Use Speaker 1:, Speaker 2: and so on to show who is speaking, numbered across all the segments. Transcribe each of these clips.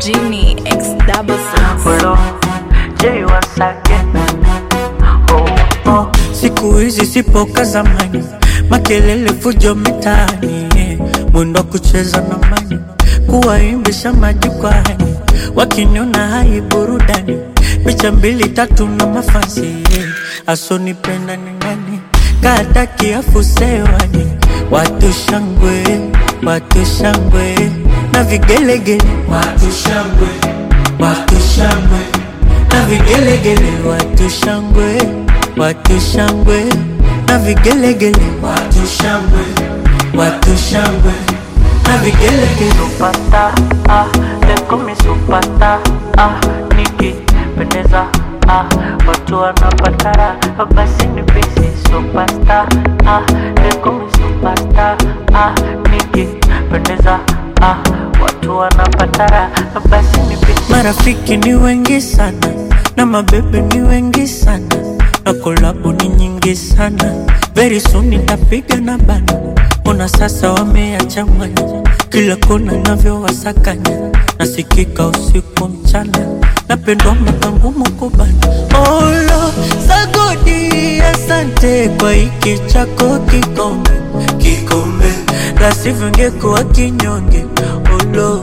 Speaker 1: Genie X double six.
Speaker 2: Hello, Jay once again. Oh, oh. Siku hizi sipo ka zamani, makelele fujo mitaani, eh. mwendo wa kucheza na mani, kuwaimbisha majukwani, wakiniona hai burudani, picha mbili tatu na mafansi, eh. asonipenda ni nani, kataki afusewani, watu shangwe, watu shangwe na vigelegele, watu shangwe, watu shangwe na vigelegele, watu shangwe, watu shangwe na vigelegele, watu shangwe, watu shangwe na vigelegele. Supata, ah, leko mi supata, ah, nikipendeza, ah, watu wanapatara, basi ni bisi supasta, ah, leko mi supasta, ah, nikipendeza, ah, watu wanapatara, basi ni bisi. Marafiki ni wengi sana na mabebe ni wengi sana na kolabu ni nyingi sana. Very soon nitapiga na bana, ona sasa wameachanganya kila kona navyowasakanya, nasikika usiku mchana, napendwa mpaka ngumu kubana. Olo sagodi, asante kwa hiki chako kikombe, kikombe la sivyo ngekuwa kinyonge. Olo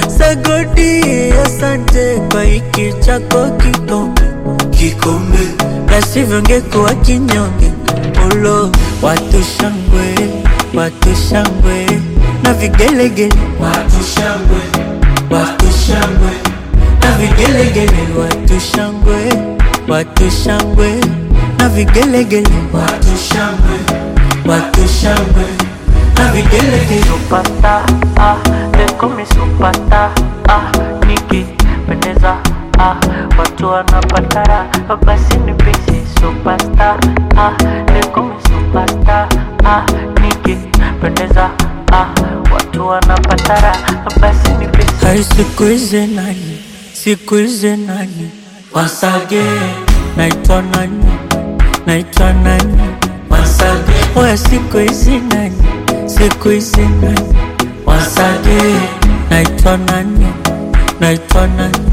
Speaker 2: sagodi, asante kwa hiki chako kikombe, kikombe la sivyo ngekuwa kinyonge. Olo watu shangwe, watu shangwe na vigelegele, watu shangwe, watu shangwe na vigelegele, watu shangwe, watu shangwe na vigelegele, watu shangwe, watu shangwe na vigelegele. Supata, ah, leko mi supata, ah, nikipendeza, ah, watu wanapatara, basi ni bisi supasta, ah, leko mi supasta, ah, nikipendeza, ah, watu wanapatara, basi ni bisi. Hai siku hizi nani, siku hizi nani, wasage, naitwa nani, naitwa nani, wasage, oya siku hizi nani, siku hizi nani, wasage, naitwa nani, naitwa nani,